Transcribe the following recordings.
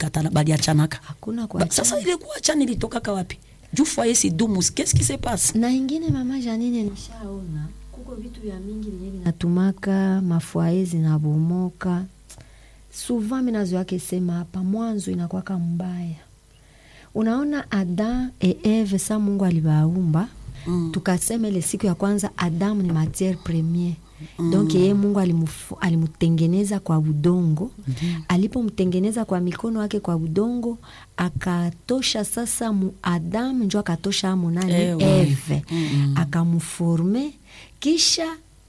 balikatana baliachanaka hakuna ba, kuachana. sasa ile kuachana ilitokaka wapi juu foyer si dumu qu'est-ce qui se passe na ingine mama Janine, nishaona kuko vitu vya mingi vyenye vinatumaka mafwaye zinabomoka. Souvent minazoyake sema hapa mwanzo inakwaka mbaya. Unaona Adam e Eve sa Mungu alibaumba Mm. tukasema ile siku ya kwanza Adamu ni matiere premier donc yeye Mungu alimufu, alimutengeneza kwa udongo alipomtengeneza kwa mikono yake kwa udongo akatosha sasa mu Adamu njo akatosha amu nani Ewe. Eve akamuforme kisha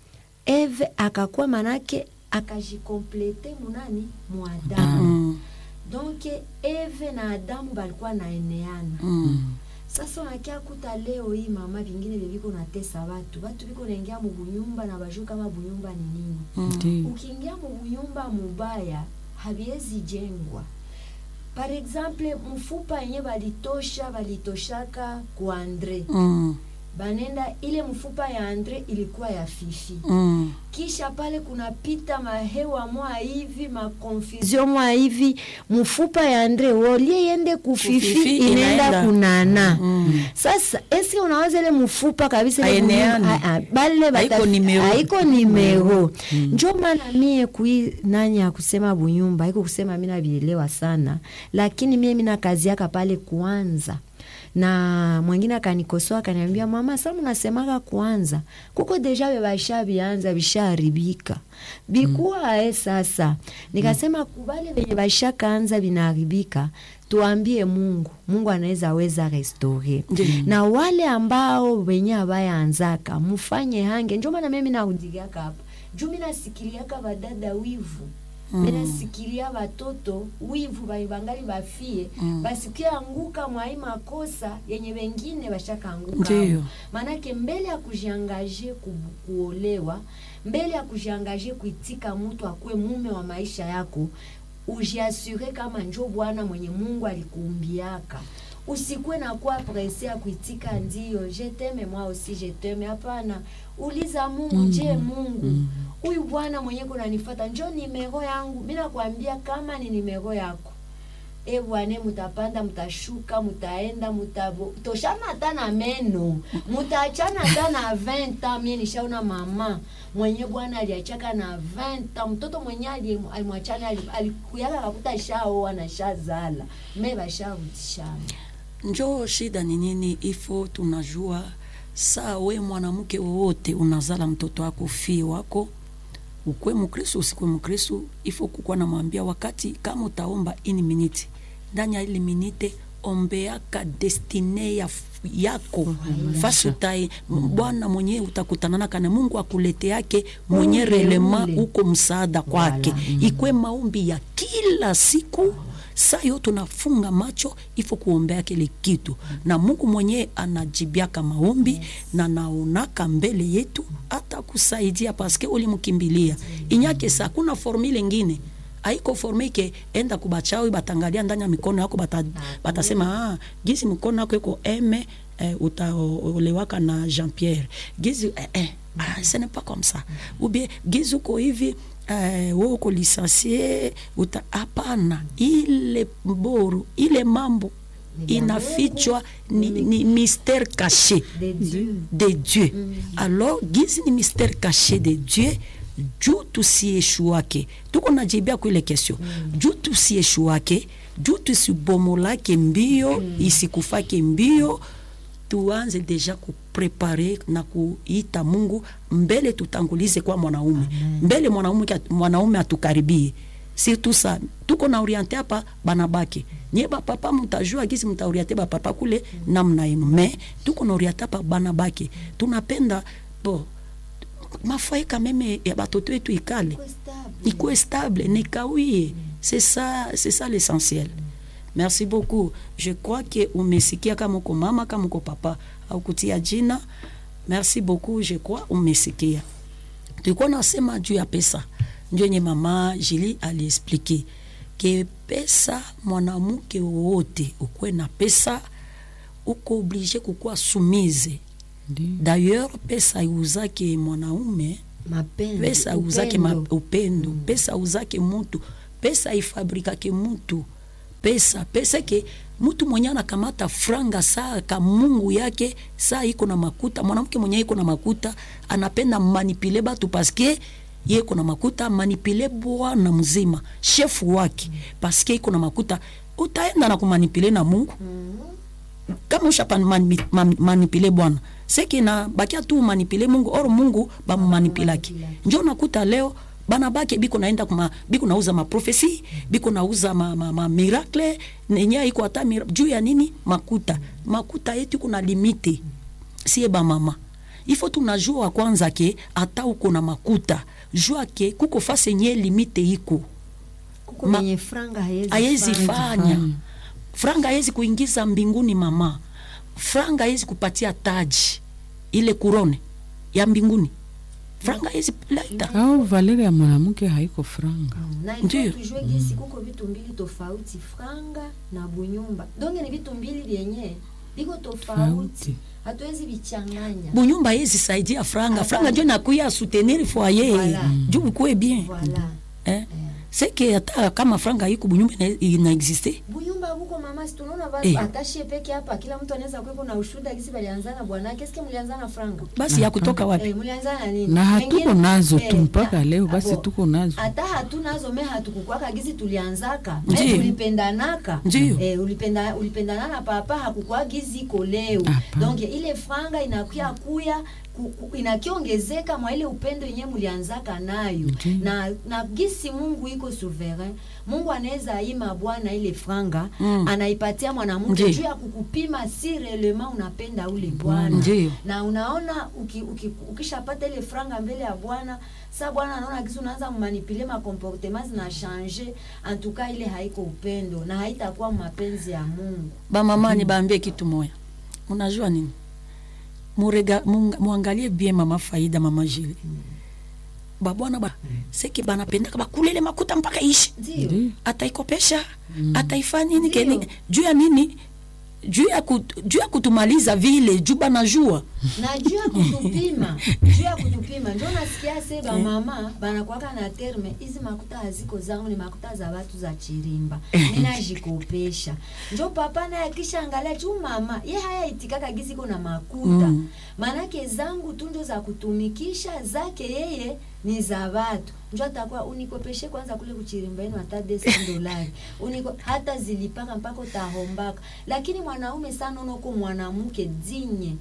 Eve akakuwa manake akajikomplete munani mu Adamu Mm. donc Eve na Adamu balikuwa naeneana Mm. sasa unakia kuta leo hii mama vingine viviko natesa watu watu viko naingia mu bunyumba na bajuu kama bunyumba ni nini Ndiyo. ukiingia mu bunyumba mubaya haviwezi jengwa par exemple mfupa yenye balitosha balitoshaka ku Andre Mm. banenda ile mfupa ya Andre ilikuwa ya fifi Mm. kisha pale kunapita mahewa mwa hivi makonfusion mwa hivi mfupa ya Andre wolie yende kufifi Kufifi, inaenda inaenda. kunana Mm. sasa eske unaweza ile mfupa kabisa ile Haeneani. bunyumba- ah, ah, bale bata- Haiko nimero. haiko nimero njo maana mie kui nani ya kusema bunyumba haiko kusema mi navielewa sana lakini mie mina kazi yaka pale kuanza na mwingine akanikosoa akaniambia mama sa munasemaka kwanza kuko deja bebasha bianza bishaharibika bikuwa e sasa nikasema kubale venye bashakaanza vinaharibika tuambie mungu mungu anaweza weza restore Ndiyo. na wale ambao wenye abayaanzaka mufanye hange njo maana mimi narudigiaka hapa juu minasikiliaka badada wivu mm. minasikilia batoto wivu ba- bangali bafie mm. basikianguka mwai makosa yenye wengine bashakaanguka Ndiyo. maanake mbele ya kujiangaje ku, kuolewa mbele ya kujiangaje kuitika mtu akuwe mume wa maisha yako ujiasure kama njo bwana mwenye mungu alikuumbiaka usikuwe na kuwa prese ya kuitika ndio jeteme mwa usi jeteme hapana uliza mungu je mungu huyu bwana mwenye kunanifata njo nimero yangu mi nakwambia kama ni nimero yako e bwane mutapanda mutashuka mutaenda mutabo toshana hata na meno mutaachana hata na 20 ans mie nishaona mama mwenye bwana aliachaka na 20 ans mtoto mwenye ali- alimwachana ali- alikuyaka kakuta shaoa na shazala me basharudishana njo shida ni nini ifo tunajua saa we mwanamke wowote unazala mtoto wako fie wako ukwe mkristu usikwe mkristu ifo kukuwa namwambia wakati kama utaomba ini miniti ndani ya ili minite ombeaka destine ya f- yako fasi utai bwana mwenye utakutanana kana mungu akulete yake mwenye Ule, relema ule. uko msaada kwake Voilà. ikwe maombi ya kila siku saa yo tunafunga macho ifo kuombea kile kitu na mungu mwenyewe anajibiaka maombi na naonaka mbele yetu hata kusaidia paske ulimkimbilia inyake sa kuna formule ingine aiko forme ke enda kubachawi batangalia ndani ya mikono yako bata, batasema ah, gizi mkono yako iko eme eh, utaolewaka na Jean Pierre gizi eh, eh, ah, ce n'est pas comme ça ou bien gizi uko hivi eh, wewe uko lisensie uta hapana ile mboru ile mambo inafichwa ni, ni mystère caché De Dieu. de Dieu. Alors gizi ni mystère caché de Dieu juu tusieshuake tuko najibia kwa ile kesio juu tusieshuake juu tusibomolake mbio isikufake mbio tuanze deja kuprepare na kuita Mungu mbele, tutangulize kwa mwanaume mbele, mwanaume mwanaume atukaribie surtout sa tuko na oriente hapa banabake nye bapapa mutajua gisi mutaoriente bapapa kule namna yenu, me tuko na oriente hapa banabake tunapenda bo mafoye kameme ya batoto wetu ikale ikuwe stable nikawie c'est ça c'est ça l'essentiel merci beaucoup je crois que umesikia kama uko mama kama uko papa au kutia jina merci beaucoup je crois umesikia tulikuwa nasema juu ya pesa ndio yenye mama Jili aliexplike ke pesa mwanamke wowote ukuwe na pesa uko oblige kukuwa sumize d'ailleurs pesa iuzake mwanaume Mapenzi, pesa uzake upendo. ma, upendo pesa uzake mutu pesa ifabrikake mutu pesa pesa ke mtu mwenye anakamata franga saa ka mungu yake saa iko na makuta mwanamke mwenye iko na makuta anapenda manipule batu paske ye iko na makuta manipule bwana mzima shefu wake paske iko na makuta utaenda na kumanipule na mungu kama usha mani, man, manipule bwana seki na bakia tu manipule mungu or mungu bamumanipilaki njo nakuta leo bana bake biko naenda kuma biko nauza maprofesi biko nauza ma, ma, ma miracle nenye iko hata mira, juu ya nini makuta makuta yetu kuna limite sie ba mama ifo tunajua kwanza ke hata uko na makuta jua ke kuko fase yenye limite iko kuko Ma- menye franga haiwezi fanya franga haiwezi kuingiza mbinguni mama franga haiwezi kupatia taji ile kurone ya mbinguni franga haiwezi leta au valere ya mwanamke haiko franga na Ndiyo. ifo tujue gisi kuko vitu mbili tofauti franga na bunyumba donge ni vitu mbili vyenye viko tofauti Tofauti. hatuwezi vichanganya bunyumba haiwezi saidia franga Hapana. franga njo nakuya soutenir foyer Voilà. juu ukue bien voilà eh? seke hata kama franga iko bunyumba ina- inaexiste bunyumba buko mama si tunaona ba Eh. atashie peke hapa kila mtu anaweza kuwepo na ushuhuda gisi balianzana bwanake eske mlianzana franga basi ya kutoka wapi Eh, mlianzana na nini na hatuko Wengine- nazo tu eh, mpaka na- leo basi abo, tuko nazo hata hatunazo me hatukukwaka gizi tulianzaka me Ndiyo. tulipendanaka Ndiyo. eh, ulipenda, ulipendana na papa hakukwa gizi iko leo Hapana. donc ile franga inakuya kuya ku- ku- inakiongezeka mwa ile upendo yenye mulianzaka nayo Ndiyo. na, na gisi mungu iko souverain mungu anaweza ima bwana ile franga Mm. anaipatia mwanamke Ndiyo. juu ya kukupima si relema unapenda ule bwana Ndiyo. na unaona uki, uki, ukishapata ile franga mbele ya bwana sa bwana anaona kisi unaanza manipule makomportema zina change antuka ile haiko upendo na haitakuwa mapenzi ya mungu bamama nibaambie kitu moya unajua nini Murega, munga- muangalie bien mama faida mama jili babwana ba seki banapendaka bakulele makuta mpaka ishi ndio Ndiyo. ataikopesha ataifanya nini Ndiyo. keni juu ya nini juu ya, kut, juu ya kutumaliza vile juu banajua na juu ya kutupima juu ya kutupima ndio nasikia se bamama banakwaka na terme hizi makuta haziko zangu ni makuta za watu za chirimba ninajikopesha njo papa naye akishaangalia juu mama ye haya itikaka giziko na makuta Mm. maanake zangu tu ndio za kutumikisha zake yeye ni za watu njo atakuwa unikopeshe kwanza kule kuchirimba yenu hata desa dolari uniko hata zilipaka mpaka utahombaka lakini mwanaume sana unoko mwanamke dinye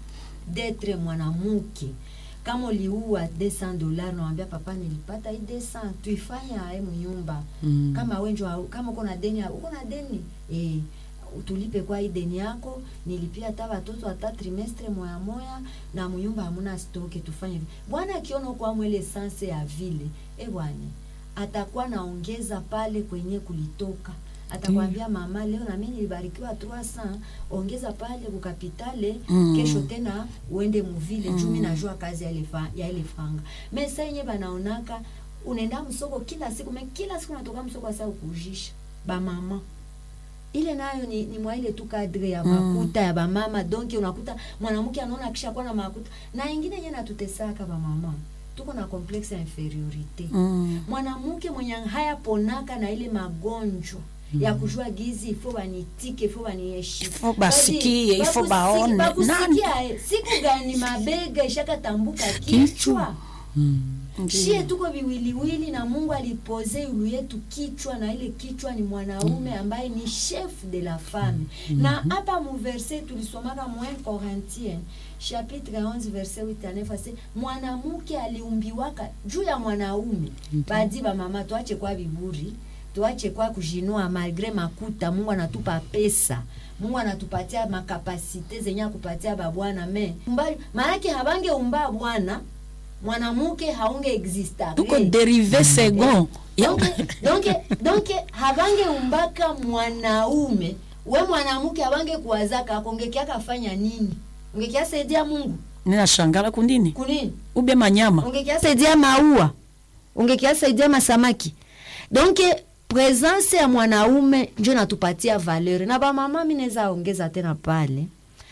detre mwanamke kama uliua 200 dollars nawambia papa nilipata hii 200 tuifanye ae mnyumba Mm. kama wenjo hau- kama uko na deni uko na deni eh tulipe kwa hii deni yako nilipia hata watoto hata trimestre moya moya na mnyumba hamuna stoke tufanye hivi bwana akiona kwa mwele sanse ya vile e bwana atakuwa naongeza pale kwenye kulitoka atakwambia mama leo na mimi nilibarikiwa 300 ongeza pale kukapitale Mm. kesho tena uende muvile mm. juu mi najua kazi ya ile fa- ya ile franga me sa yenye banaonaka unaenda msoko kila siku me kila siku natoka msoko asa ukujisha bamama ile nayo ni, ni mwa ile tu kadre ya Mm. makuta ya bamama donc unakuta mwanamke anaona akishakuwa na makuta na ingine yenye natutesaka bamama tuko na complexe ya inferiorite mm. mwanamke mwenye hayaponaka na ile magonjwa ya kujua gizi ifo banitike ifo baniheshimu Ifo basikie, Basi, ifo bakusi- baone. bakusikia, eh, siku gani mabega ishakatambuka kichwa Mm. shie tuko viwiliwili na mungu alipoze yulu yetu kichwa na ile kichwa ni mwanaume ambaye ni chef de la femme na hapa muverse tulisomaka mu 1 corintien chapitre 11 verset 8 à 9 ase mwanamke aliumbiwaka juu ya mwanaume badi bamama tuache kwa viburi tuache kwa kujinua malgre makuta mungu anatupa pesa mungu anatupatia makapasite zenye akupatia babwana me Mbali- maanake habange umba bwana mwanamuke haunge exista tuko derive second Ya- donc donc donc habange umbaka mwanaume we mwanamke habange kuwazaka akongekiaka fanya nini ungekiasaidia mungu ninashangala kundini kunini ube manyama ungekiasaidia maua ungekiasaidia masamaki donc presence ya mwanaume njo natupatia valeur na bamama mi naweza ongeza tena pale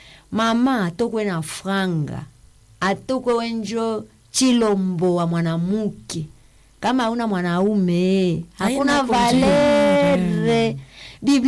mama atokwe na franga atokwe wenjo chilombo wa mwanamuke kama hauna mwanaume hakuna Haina valere Biblia